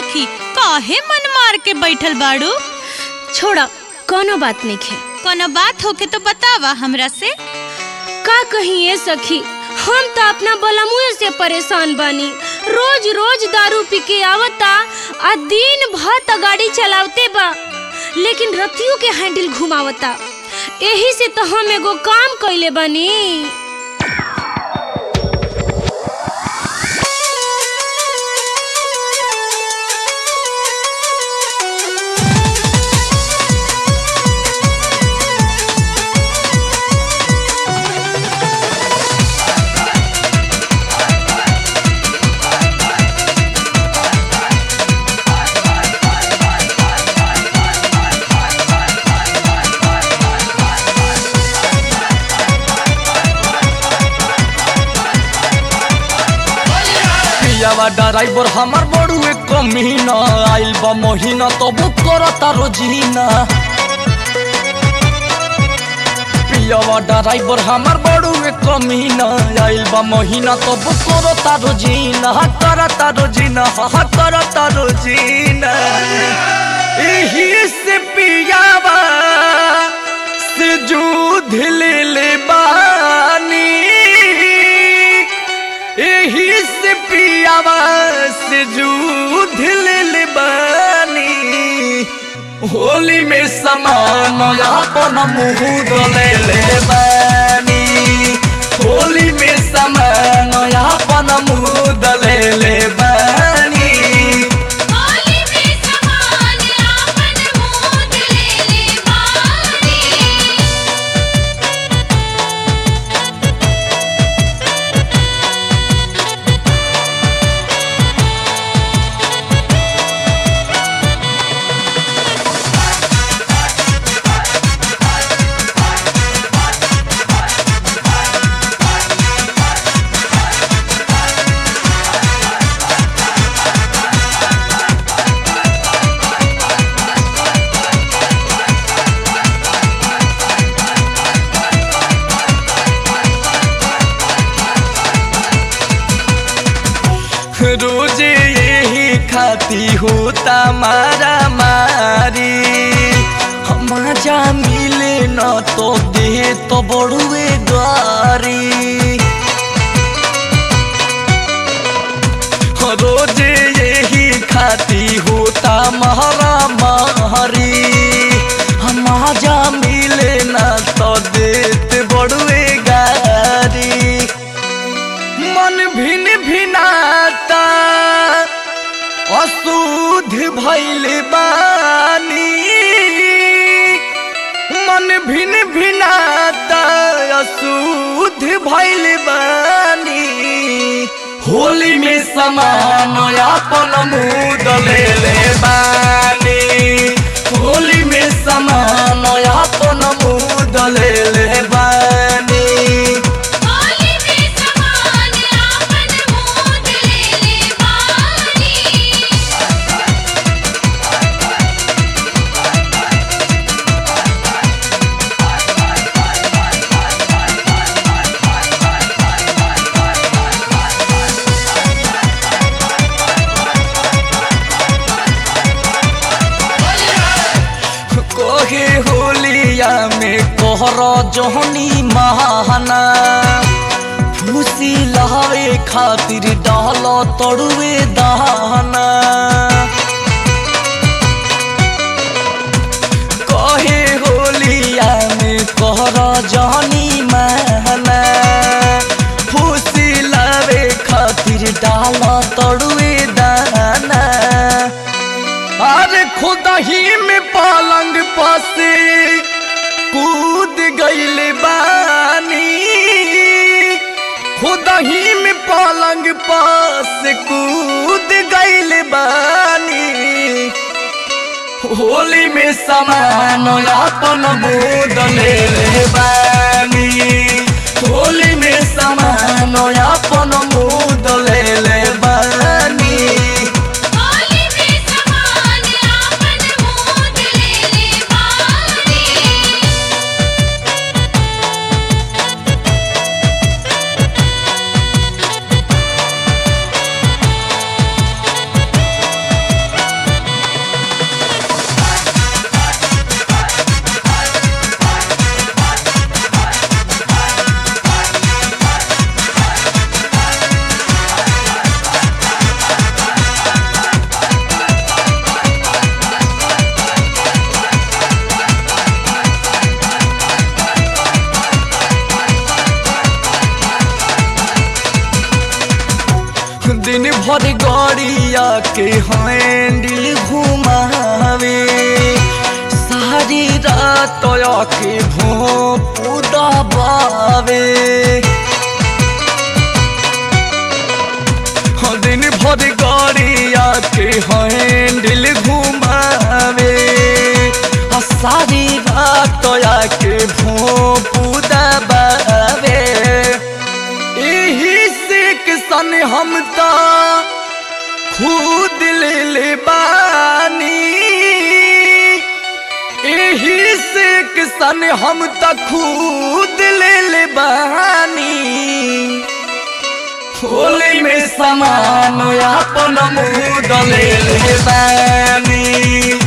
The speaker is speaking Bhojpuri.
सखी काहे मन मार के बैठल बाड़ू छोड़ा कोनो बात नहीं खे कोनो बात होके तो बतावा हमरा से का कहिए सखी हम तो अपना बलमुए से परेशान बानी रोज रोज दारू पी के आवता आ दिन भर त गाड़ी चलावते बा लेकिन रतियों के हैंडल घुमावता एही से तो हम एगो काम कइले बानी पियावा ड्राइवर हमार बड़ुए कमीना आइल बा महीना तो बुक करता रोजीना पियावा ड्राइवर हमार बड़ुए कमीना आइल बा महीना तो बुक करता रोजीना हा करता रोजीना हा करता रोजीना एही से पियावा से जूझ ले ले बानी एही से पियावा से जूझ ले बानी होली में समान अपन मुँह ले ले बानी होली में समान अपन मुँह ले ले बानी रोजे यही खाती होता मारा मारी मजा मिले न तो दे तो बड़ुए गारी रोजे यही खाती होता महरा मारी मजा मिले न तो देत बड़ुए गारी मन भिन भिनाता अशुद्ध भैल बानी मन भिन भिनाता अशुद्ध भैल बानी होली में समान अपन मुद ले ले बानी होली में समान अपन मुद ले ले बानी कोहे होलिया में कोहर जोहनी महाना खुशी लहावे खातिर डाल तड़ुए दहाना कहे होलिया में कोहर जोहनी महाना खुशी लावे खातिर डाल तड़ुए दाना अरे खुदा ही में पलंग पासे कूद गईल बानी खुदा ही में पलंग पास कूद गईल बानी होली में समान अपन बोद ले ले बानी होली में समान अपन बोद ले ले बानी हाँ दिन भर गड़िया के हैंडल घुमावे सारी रात के भोंपू दबावे हाँ, दिन भर गड़िया के हैंडल घुमावे आ सारी रात के भोंपू दबावे एही से किसान हम ता खुद ले ले बानी एही से किसान हम ता खुद ले ले बानी होली में समान अपन मुँह ले ले बानी